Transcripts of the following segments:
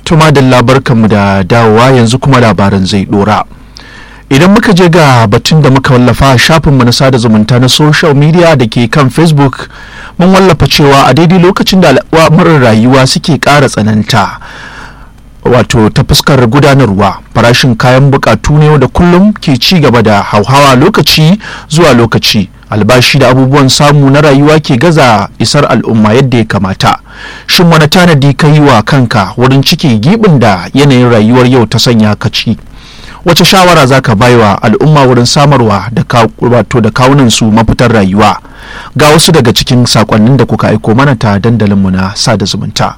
Tuma da labarkanmu da dawowa yanzu kuma labaran zai dora. Idan muka je ga batun da muka wallafa a shafinmu na sada zumunta na social media da ke kan Facebook mun wallafa cewa a daidai lokacin da al'amuran rayuwa suke ƙara tsananta. wato ta fuskar gudanarwa farashin kayan bukatu ne da kullum ke ci gaba da hauhawa lokaci zuwa lokaci albashi da abubuwan samu na rayuwa ke gaza isar al'umma yadda ya kamata shin wani tanadi ka yi wa kanka wurin cike gibin da yanayin rayuwar yau ta sanya ka ci wace shawara za ka baiwa al'umma wurin samarwa da wato da kawunan su mafitar rayuwa ga wasu daga cikin sakonnin da kuka aiko mana ta dandalinmu na sada zumunta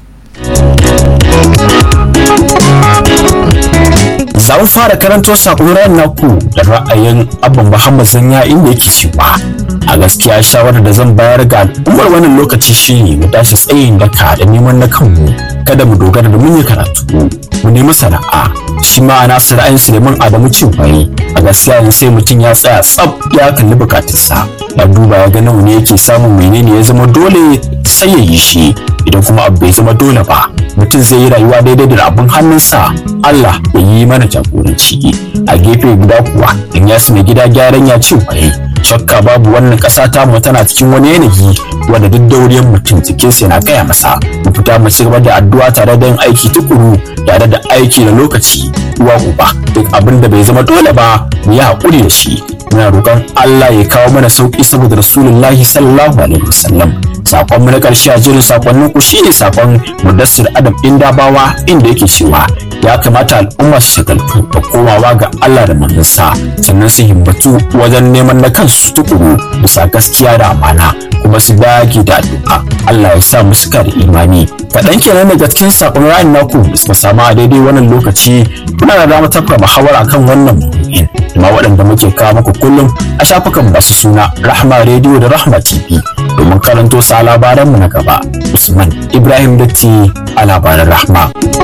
za mu fara karanto sakon naku da ra'ayin abban muhammad zanya inda yake cewa a gaskiya shawarar da zan bayar ga al'ummar wannan lokaci shine mu tashi tsayin daka da neman na kanmu kada mu dogara da mun yi karatu mu nemi sana'a shi ma ana su ra'ayin suleiman adamu cewa a gaskiya yanzu sai mutum ya tsaya tsab ya kalli bukatunsa ya duba ya ga nawa ne yake samun menene ya zama dole sai ya yi shi idan kuma abu bai zama dole ba mutum zai yi rayuwa daidai da abin hannunsa Allah ya yi mana jagoranci a gefe guda kuwa in ya mai gida gyaran ya ce waye shakka babu wannan ƙasa ta mu tana cikin wani yanayi wanda duk dauriyar mutum jikinsa yana gaya masa mu fita mu ci gaba da addu'a tare da yin aiki tukuru tare da aiki da lokaci uwa uba duk abin da bai zama dole ba mu yi haƙuri da shi muna roƙon Allah ya kawo mana sauƙi saboda Rasulullahi sallallahu alaihi wasallam sakon mu na ƙarshe a jirin sakonnin ku shine sakon Mudassir Adam Indabawa inda yake cewa ya kamata al'umma su shagaltu da komawa ga Allah da manzansa sannan su himmatu wajen neman na kansu tukuru bisa gaskiya da amana kuma su dage da addu'a Allah ya sa mu suka da imani kaɗan kenan daga cikin sakon ra'ayin naku da suka samu a daidai wannan lokaci kuna da damar tafka muhawara kan wannan maudu'in kuma waɗanda muke kawo muku kullum a shafukan basu suna Rahma Radio da Rahma TV domin karanto sa labaranmu na gaba Usman Ibrahim Datti a labaran Rahma.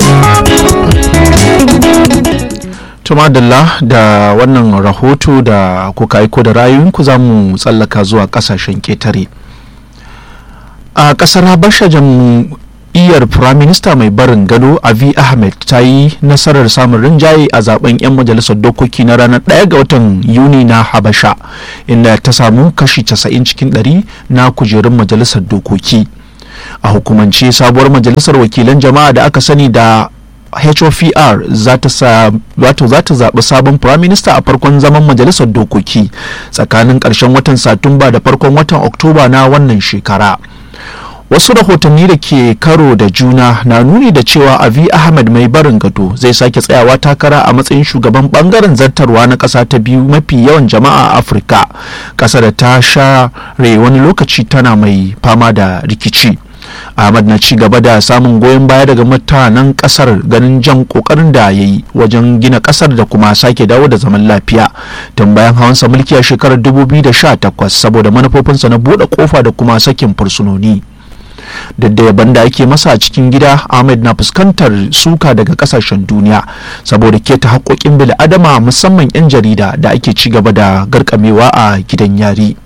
tumadalla da wannan rahoto da kuka aiko da rayuwinku za mu tsallaka zuwa kasashen ketare a kasar habasha jam'iyyar firaminista mai barin gado avi ahmed ta yi nasarar samun rinjaye a zaben 'yan majalisar dokoki na ranar 1 ga watan yuni na habasha inda ta samu kashi 90 cikin 100 na kujerun majalisar dokoki a hukumance sabuwar majalisar wakilan jama'a da aka sani da HOPR za ta zaɓi sabon Prime Minister a farkon zaman majalisar dokoki tsakanin ƙarshen watan Satumba da farkon watan Oktoba na wannan shekara. Wasu rahotanni da ke karo da juna na nuni da cewa Avi Ahmed mai barin gado zai sake tsayawa takara a matsayin shugaban bangaren zartarwa na ƙasa ta biyu mafi yawan jama'a a Afirka, ƙasa da ta share wani lokaci tana mai fama da rikici. ahmad na ci gaba da samun goyon baya daga mutanen kasar ganin jan kokarin da ya yi wajen gina kasar da kuma sake dawo da zaman lafiya tun bayan hawansa mulki a shekarar 2018 saboda manufofinsa na buɗe kofa da kuma sakin fursunoni duk da yaban da ake masa a cikin gida ahmed na fuskantar suka daga kasashen duniya saboda keta haƙoƙin bil'adama musamman 'yan jarida da ake ci gaba da garkamewa a gidan yari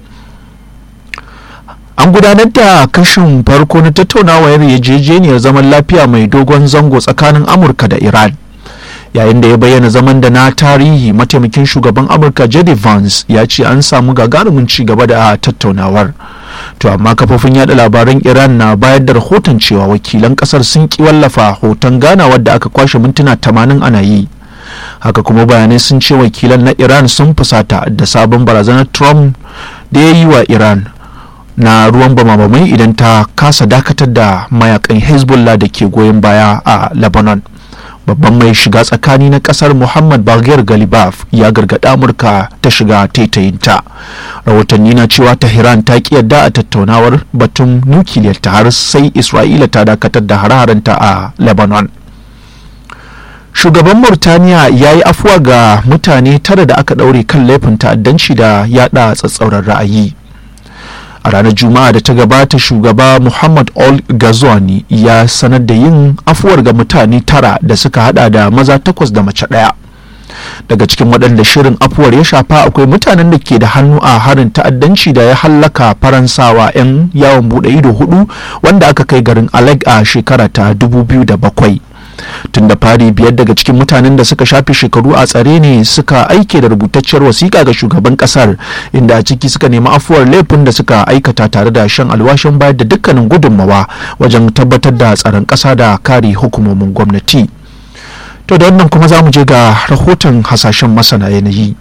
an gudanar da kashin farko na tattaunawar yarjejeniyar zaman lafiya mai dogon zango tsakanin amurka da iran yayin da ya bayyana zaman da na tarihi mataimakin shugaban amurka jd vance ya ce an samu gagarumin ci gaba da tattaunawar to amma kafofin yada labaran iran na bayar da rahoton cewa wakilan kasar sun ki wallafa hoton ganawar da aka kwashe mintuna 80 ana yi haka kuma bayanai sun ce wakilan na iran sun fusata da sabon barazanar trump da ya yi wa iran na ruwan bamabamai idan ta kasa dakatar da mayakan hezbollah da ke goyon baya a lebanon babban mai shiga tsakani na kasar muhammad baghir galibaf ya gargaɗa amurka ta shiga taitayinta rahotanni na cewa tehran ta ki yadda a tattaunawar batun nukiliyar ta har sai isra'ila ta dakatar da hare-harenta a lebanon shugaban murtaniya ya yi afuwa ga mutane tara da aka ɗaure kan laifin ta'addanci da yada tsatsauran ra'ayi a ranar juma'a da ta gabata shugaba muhammad ol gazwani ya sanar da yin afuwar ga mutane tara da suka hada da maza takwas da mace ɗaya daga cikin waɗanda shirin afuwar ya shafa akwai mutanen da ke da hannu a harin ta'addanci da ya hallaka faransawa 'yan yawon buɗe ido hudu wanda aka kai garin aleg a shekara ta 2007 tun da fari biyar daga cikin mutanen da suka shafe shekaru a tsare ne suka aike da rubutacciyar wasiƙa ga shugaban ƙasar inda a ciki suka nemi afuwar laifin da suka aikata tare da shan alwashin bayar da dukkanin gudunmawa wajen tabbatar da tsaron ƙasa da kare hukumomin gwamnati to da wannan kuma za mu je ga rahoton hasashen masana yanayi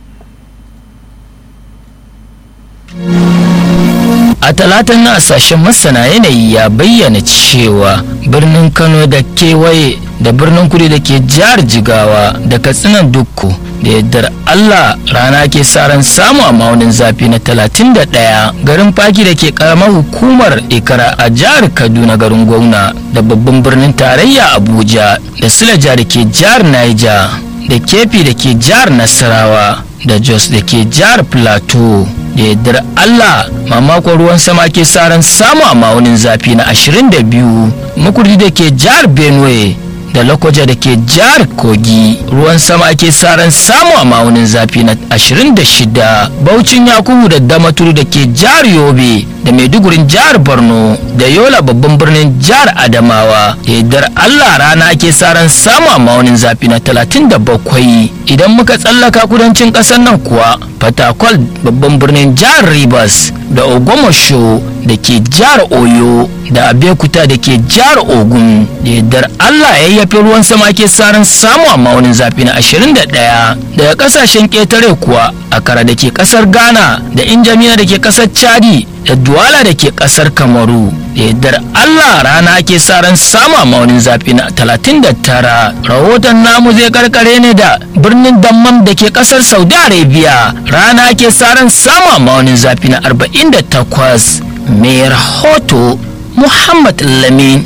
a talatan na sashen masana yanayi ya bayyana cewa birnin kano da kewaye da birnin kudu da ke jihar jigawa da katsinan dukku da yardar allah rana ke ran samu a maunin zafi na 31 garin faki da ke karamar hukumar ikara a jihar kaduna garin gwamna da babban birnin tarayya abuja da silaja da ke jihar niger da kefi da ke jihar nasarawa da jos da ke jihar plateau da yardar Allah mamakon ruwan sama ke ran samu a ma'aunin zafi na 22 makurdi da ke jihar Benue da Lokoja da ke jihar Kogi ruwan sama ke ran samu a ma'aunin zafi na 26 Baucin Yakubu da Damaturu da ke jihar Yobe da Maidugurin jihar Borno da Yola babban birnin jihar Adamawa da yardar Allah rana ke ran samu a ma'aunin zafi na 37 idan muka tsallaka kudancin ƙasar nan kuwa Fatakwal babban birnin jihar Rivers da Ogomosho da ke jihar Oyo da Abeokuta da ke jihar Ogun da yardar Allah ya yafi ruwan sama ke saran samu a maunin zafi na 21 daga kasashen ƙetare kuwa Akara da ke ƙasar Ghana da Injamina da ke ƙasar Chadi da Duwala da ke ƙasar Kamaru da yardar Allah rana ke saran samu a maunin zafi na 39 rahoton namu zai karkare ne da birnin Dammam da ke ƙasar Saudi Arabia rana ke saran samu a maunin zafi na 48 mai rahoto Muhammad Lamin.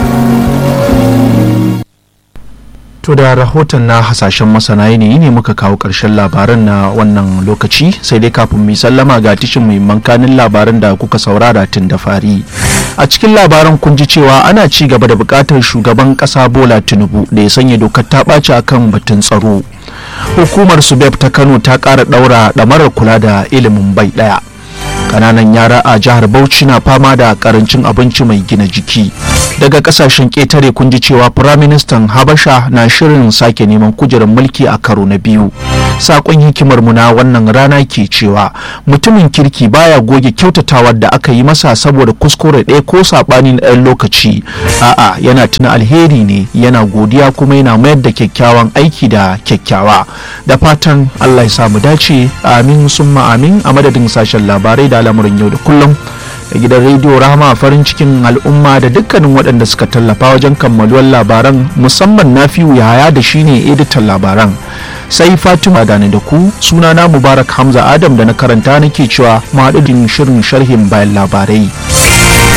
To da rahoton na hasashen masana yanayi ne muka kawo ƙarshen labaran na wannan lokaci sai dai kafin mu sallama ga tishin muhimman kanin labaran da kuka saurara tun da fari. A cikin labaran kun ji cewa ana ci gaba da buƙatar shugaban ƙasa Bola Tinubu da ya sanya dokar ta ɓaci akan batun tsaro. Hukumar Subeb ta Kano ta ƙara ɗaura ɗamarar kula da ilimin bai ɗaya. kananan yara a jihar bauchi na fama da karancin abinci mai gina jiki daga kasashen ƙetare kun ji cewa firaministan habasha na shirin sake neman kujerar mulki a karo na biyu sakon hikimar mu na wannan rana ke cewa mutumin kirki baya goge kyautatawar da aka yi masa saboda kuskure ɗaya ko saɓani na ɗan lokaci a'a yana tuna alheri ne yana godiya kuma yana mayar da kyakkyawan aiki da kyakkyawa da fatan allah ya samu dace amin summa amin a madadin sashen labarai da al'amuran yau da kullum da gidan rediyo rahama farin cikin al'umma da dukkanin waɗanda suka tallafa wajen kammaluwar labaran musamman na fi yaya da shine editan labaran sai fatima gane da ku sunana mubarak hamza adam da na karanta nake cewa mu haɗu shirin sharhin bayan labarai